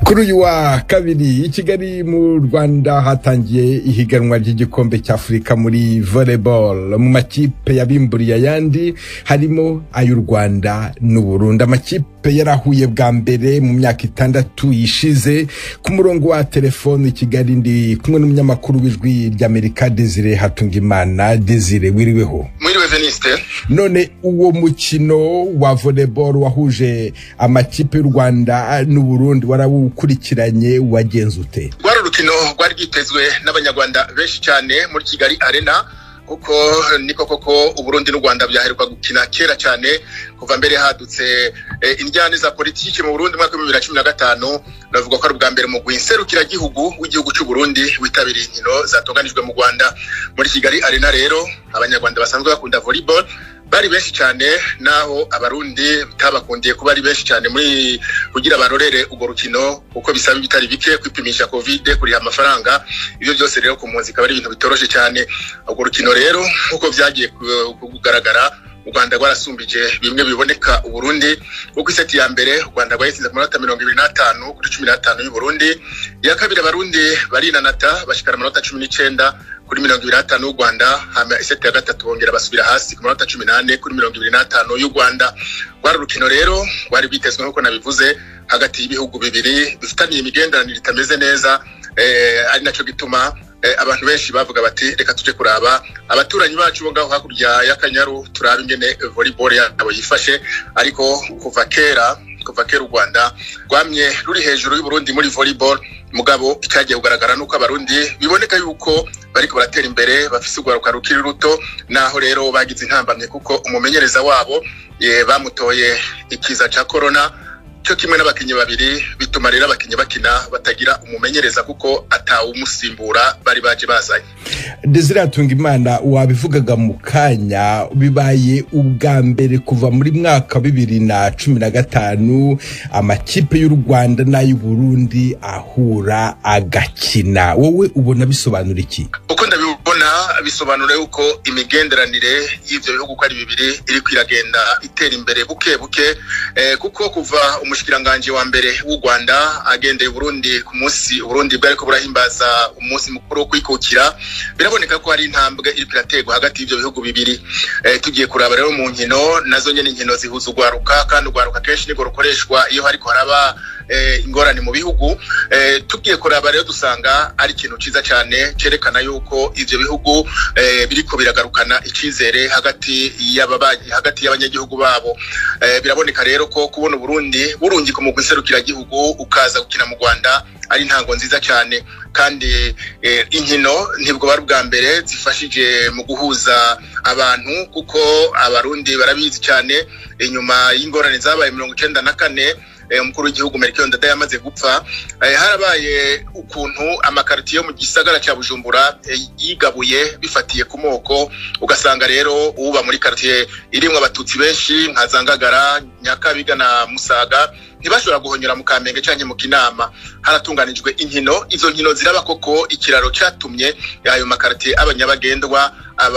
kuri uyu wa kabiri i kigali mu rwanda hatangiye ihiganwa ry'igikombe cy'afurika muri volleyball mu makipe yabimburiye ayandi harimo ay'u rwanda n'uburundi amakipe yarahuye bwa mbere mu myaka itandatu yishize ku murongo wa telefone i kigali ndi kumwe n'umunyamakuru w'ijwi ry'amerika desire hatungimana desire wiriweho mwiriwe veniste none uwo mukino wa volleyball wahuje amakipe y'u rwanda n'uburundi warawukurikiranye wagenze ute rwari urukino rwari rwitezwe n'abanyarwanda benshi cyane muri kigali arena kuko niko koko uburundi n'u rwanda byaheruka gukina kera cyane kuva mbere hadutse injyane za politiki mu burundi mwaka w'ibihumbi bibiri na cumi na gatanu navuga ko ari ubwa mbere mu gihugu w'igihugu cy'u burundi witabiriye inkino zatunganijwe mu rwanda muri kigali arena rero abanyarwanda basanzwe bakunda volleyball bari benshi cyane naho abarundi bitabakundiye kuba ari benshi cyane muri kugira barorere urwo rukino kuko bisaba ibitari bike kwipimisha covid kuriha amafaranga ibyo byose rero ku mpunzi ikaba ari ibintu bitoroshe cyane urwo rukino rero nk'uko byagiye kugaragara u rwanda rwarasumbije bimwe biboneka uburundi kuko iseti ya mbere u rwanda rwayitsinze ku manota mirongo ibiri n'atanu kuri cumi n'atanu y'uburundi iya kabiri abarundi barinanata bashikara amanota cumi n'icyenda kuri mirongo ibiri n'atanu y'u rwanda hama iseti ya gatatu bongera basubira hasi ku manota cumi n'ane kuri mirongo ibiri n'atanu y'u rwanda rwari urukino rero rwari rwitezwe nk'uko nabivuze hagati y'ibihugu bibiri bifitaniye imigenderanire itameze neza ari nacyo gituma abantu benshi bavuga bati reka tuje kuraba abaturanyi bacu bo ngaho hakurya y'akanyaru turabe ingene volleyball yabo yifashe ariko kuva kera kuva kera u rwanda rwamye ruri hejuru y'uburundi muri volleyball mugabo icyagiye kugaragara nuko abarundi biboneka yuko bariko baratera imbere bafise urwaruka rukiri ruto naho rero bagize intambamye kuko umumenyereza wabo bamutoye ikiza ca corona cyo kimwe n'abakinnyi babiri bituma rero abakinnyi bakina batagira umumenyereza kuko atawumusimbura bari baje bazanye desire hatunga imana wabivugaga mu kanya bibaye ubwa mbere kuva muri mwaka bibiri na cumi na gatanu amakipe y'u rwanda n'ay'uburundi ahura agakina wowe ubona bisobanura iki uko ndabibona bisobanura yuko imigenderanire y'ivyo bihugu uko ari bibiri iriko iragenda itera imbere buke buke kuko kuva umushikiranganji wa mbere w'u rwanda agendeye uburundi ku munsi uburundi bwariko burahimbaza umunsi mukuru wo kwikukira biraboneka ko hari intambwe iriko iraterwa hagati y'ivyo bihugu bibiri tugiye kuraba rero mu nkino nazo nyene inkino zihuza urwaruka kandi urwaruka kenshi nirwo rukoreshwa iyo hariko haraba ingorane mu bihugu tugiye kuraba rero dusanga ari ikintu ciza cyane cerekana yuko ivyo bihugu biriko biragarukana icizere hagati y'ababanyi hagati y'abanyagihugu babo biraboneka rero ko kubona uburundi burungika mu gihugu ukaza gukina mu rwanda ari intango nziza cyane kandi inkino ntibwo bari ubwa mbere zifashije mu guhuza abantu kuko abarundi barabizi cyane inyuma y'ingorane zabaye mirongo icyenda na kane umukuru w'igihugu Melchior Ndadaye yamaze gupfa harabaye ukuntu amakaritiye yo mu gisagara cya Bujumbura yigabuye bifatiye ku moko ugasanga rero uba muri karitiye irimwo abatutsi benshi nka Zangagara Nyakabiga na Musaga ntibashobora guhonyora mu Kamenge canke mu Kinama haratunganijwe inkino izo nkino ziraba koko ikiraro catumye ayo makaritiye abanyabagendwa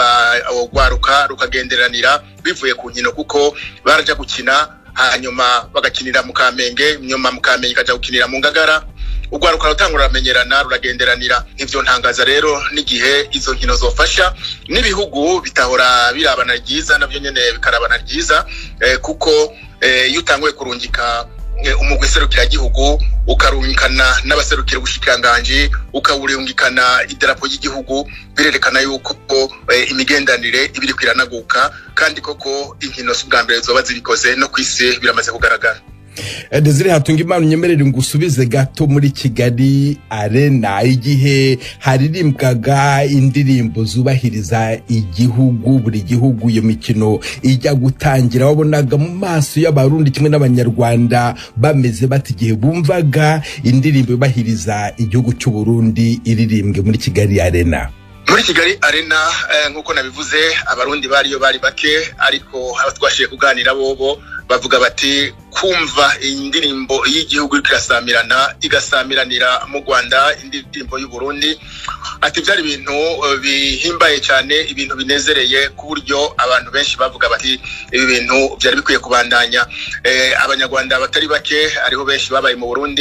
abagwaruka rukagenderanira bivuye ku nkino kuko baraja gukina hanyuma bagakinira mu kamenge nyuma mu kamenge kaja gukinira mu ngagara urwaruka rutangura ruramenyerana ruragenderanira ivyo ntangaza rero n'igihe izo nkino zofasha n'ibihugu bitahora birabana ryiza navyo nyene bikarabana ryiza eh, kuko iyo eh, utanguye kurungika umugwi serukiragihugu ukarungikana n'abaserukira ubushikiranganji ukawurungikana idarapo ry'igihugu birerekana yuko imigendanire ibiri kwiranaguka kandi koko inkino bwa mbere zoba zibikoze no ku isi biramaze kugaragara desire hatunga imana unyemerere ngo usubize gato muri kigali arena igihe haririmbwaga indirimbo zubahiriza igihugu buri gihugu iyo mikino ijya gutangira wabonaga mu maso y'abarundi kimwe n'abanyarwanda bameze bati igihe bumvaga indirimbo yubahiriza igihugu cy'u Burundi iririmbwe muri kigali arena muri kigali arena nk'uko nabivuze abarundi bariyo bari bake ariko abatwashiye kuganira bobo bavuga bati kumva indirimbo y'igihugu iriko irasamirana igasamiranira mu rwanda indirimbo y'uburundi ati byari ibintu bihimbaye cyane ibintu binezereye ku buryo abantu benshi bavuga bati ibi bintu byari bikwiye kubandanya abanyarwanda batari bake ariho benshi babaye mu burundi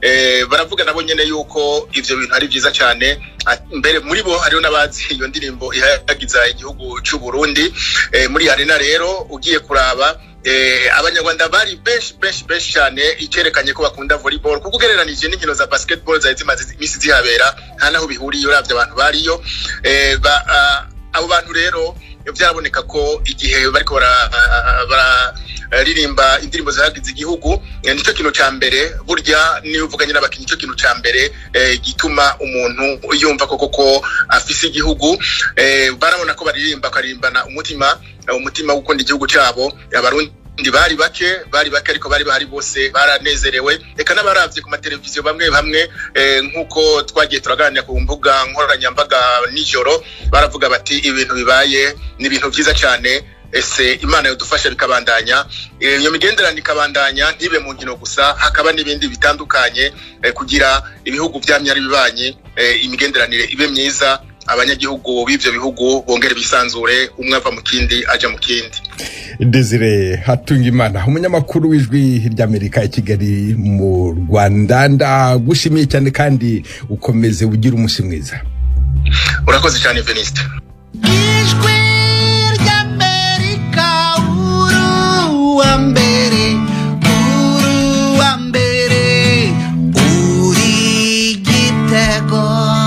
baravuga nabo nyene yuko ivyo bintu ari vyiza cyane mbere muri bo hariho n'abazi iyo ndirimbo ihayagiza igihugu c'u Burundi muri arena rero ugiye kuraba abanyarwanda bari benshi benshi benshi cyane icyerekanye ko bakunda volleyball kuko ugereranije n'inkino za basketball zari zimaze iminsi zihabera nta naho bihuriye uravye abantu bariyo abo bantu rero byaraboneka ko igihe bariko bararirimba indirimbo zihagize igihugu nicyo kintu ca mbere burya niyo uvuganye n'abakinnyi nicyo kintu ca mbere gituma umuntu yumva koko ko afise igihugu barabona ko baririmba bakaririmbana umutima umutima wo gukunda igihugu cyabo abarundi ndi bari bake bari bake ariko bari bahari bose baranezerewe reka n'abaravye ku mateleviziyo bamwe bamwe nk'uko twagiye turaganira ku mbuga nkoranyambaga nijoro baravuga bati ibintu bibaye ni ibintu vyiza cyane ese imana yodufasha bikabandanya iyo migenderanire ikabandanya ntibe mu nkino gusa hakaba n'ibindi bitandukanye kugira ibihugu vyamye ari bibanyi imigenderanire ibe myiza abanyagihugu b'ivyo bihugu bongere bisanzure umwe ava mu kindi aja mu kindi desire hatungimana umunyamakuru w'ijwi ry'amerika i kigali mu rwanda ndagushimiye cyane kandi ukomeze ugira umunsi mwiza urakoze cyane veniste ijwi ry'amerika uru wa mbere uru wa mbere uri gitego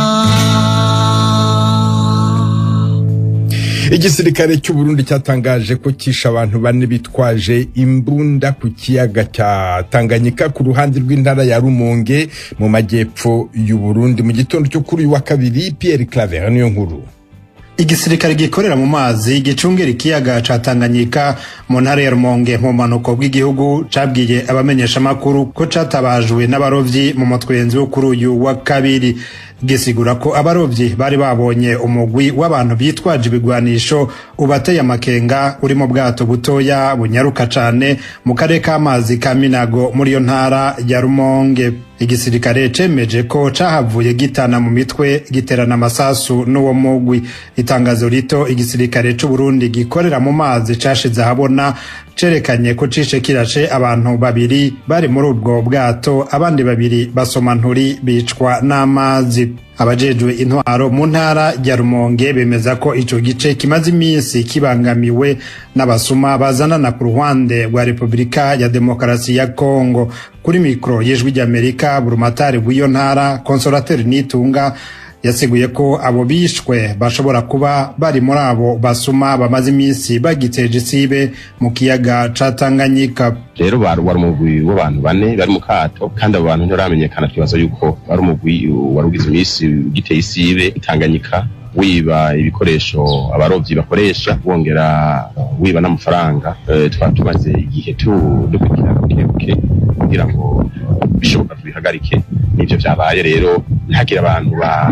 igisirikare cy'uburundi cyatangaje ko kishe abantu bane bitwaje imbunda ku kiyaga cya tanganyika ku ruhande rw'intara ya rumonge mu majyepfo y'uburundi mu gitondo cyo kuri uyu wa kabiri pierre claver niyo nkuru igisirikare gikorera mu mazi gicungera ikiyaga ca Tanganyika mu ntara ya Rumonge mu manuko bw'igihugu cabwiye abamenyesha makuru ko catabajwe n'abarovyi mu mutwenzi wo kuri uyu wa kabiri gisigura ko abarovyi bari babonye umugwi w'abantu bitwaje ibigwanisho ubateye amakenga uri mu bwato butoya bunyaruka cane mu karere k'amazi ka Minago muri iyo ntara ya Rumonge igisirikare cemeje ko cahavuye gitana mu mitwe giterana amasasu n'uwo mugwi itangazo rito igisirikare c'u Burundi gikorera mu mazi cashize ahabona cerekanye ko cishe kirashe abantu babiri bari muri ubwo bwato abandi babiri basoma nturi bicwa n'amazi abajejwe intwaro mu ntara ya Rumonge bemeza ko ico gice kimaze iminsi kibangamiwe n'abasuma bazanana ku ruhande rwa Repubulika ya Demokarasi ya Kongo kuri mikro y'ijwi ry'Amerika burumatari bw'iyo ntara Consolateur Nitunga yasiguye ko abo bishwe bashobora kuba bari muri abo basuma bamaze iminsi bagiteje isibe mu kiyaga ca Tanganyika rero wari umugwi w'abantu bane bari mu kato kandi abo bantu ntibaramenyekana twibaza yuko wari umugwi wari ugize iminsi ugiteye isibe Tanganyika wiba ibikoresho abarovyi bakoresha wongera wiba n'amafaranga twaba tumaze igihe dukurikirana bukebuke kugira ngo bishoboka tubihagarike n'ivyo vyabaye rero ntihagire abantu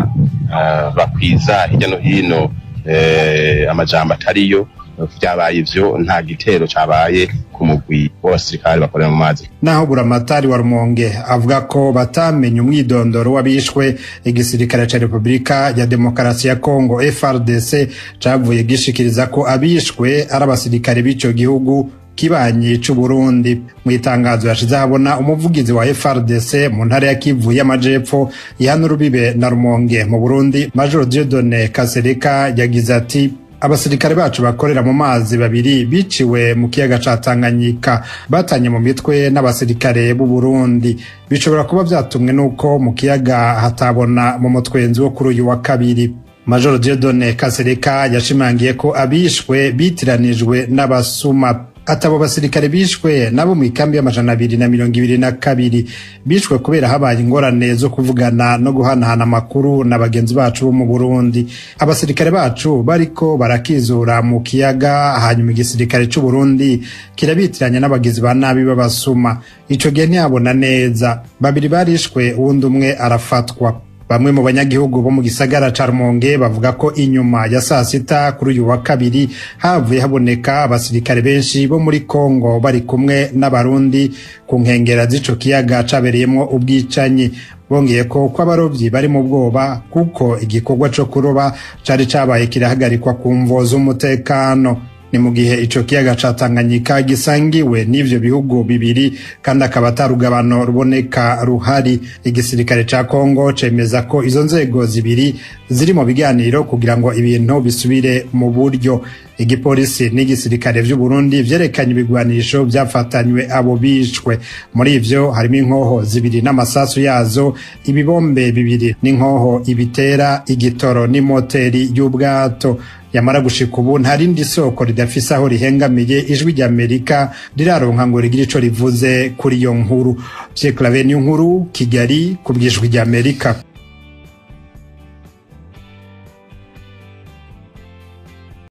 bakwiza hirya no hino amajambo atariyo vyabaye ivyo nta gitero cabaye ku mugwi w'abasirikare bakorera mu mazi naho buramatari wa rumonge avuga ko batamenye umwidondoro w'abishwe igisirikare ca repubulika ya demokarasi ya kongo frdc cavuye gishikiriza ko abishwe ari abasirikare b'ico gihugu kibanyi c'uburundi mu itangazo yashize habona umuvugizi wa frdc mu ntara ya kivu y'amajepfo ihana urubibe na rumonge mu burundi major diodone kasereka yagize ati abasirikare bacu bakorera mu mazi babiri biciwe mu kiyaga ca Tanganyika batanye mu mitwe n'abasirikare b'u Burundi bishobora kuba vyatumwe nuko mu kiyaga hatabona mu mutwenzi wo kuri uyu wa kabiri Major Dieudonne Kasereka yashimangiye ko abishwe bitiranijwe n'abasuma atabo basirikare bishwe nabo mu ikambi y'amajana abiri na mirongo ibiri na kabiri bishwe kubera habaye ingorane zo kuvugana no guhanahana amakuru na bagenzi bacu bo mu burundi abasirikare bacu bariko barakizura mu kiyaga hanyuma igisirikare c'u burundi kirabitiranya n'abagizi ba nabi b'abasuma ico gihe ntiyabona neza babiri barishwe uwundi umwe arafatwa bamwe mu banyagihugu bo mu gisagara ca Rumonge bavuga ko inyuma ya saa sita kuri uyu wa kabiri havuye haboneka abasirikare benshi bo muri Kongo bari kumwe n'abarundi ku nkengera z'ico kiyaga cabereyemwo ubwicanyi bongeye ko ko abarovyi bari mu bwoba kuko igikorwa co kuroba cari cabaye kirahagarikwa ku mvo z'umutekano ni mu gihe ico kiyaga ca Tanganyika gisangiwe n'ivyo bihugu bibiri kandi akaba atarugabano ruboneka ruhari igisirikare ca Kongo cemeza ko izo nzego zibiri ziri mu biganiro kugira ngo ibintu bisubire mu buryo igipolisi n'igisirikare vy'u Burundi vyerekanye ibigwanisho vyafatanywe abo bishwe muri ivyo harimo inkoho zibiri n'amasasu yazo ibibombe bibiri n'inkoho ibitera igitoro n'imoteri y'ubwato yamara gushika ubu nta rindi soko ridafise aho rihengamiye ijwi ry'amerika riraronka ngo rigire ico rivuze kuri iyo nkuru Pierre Claver nkuru Kigali ku bw'ijwi ry'amerika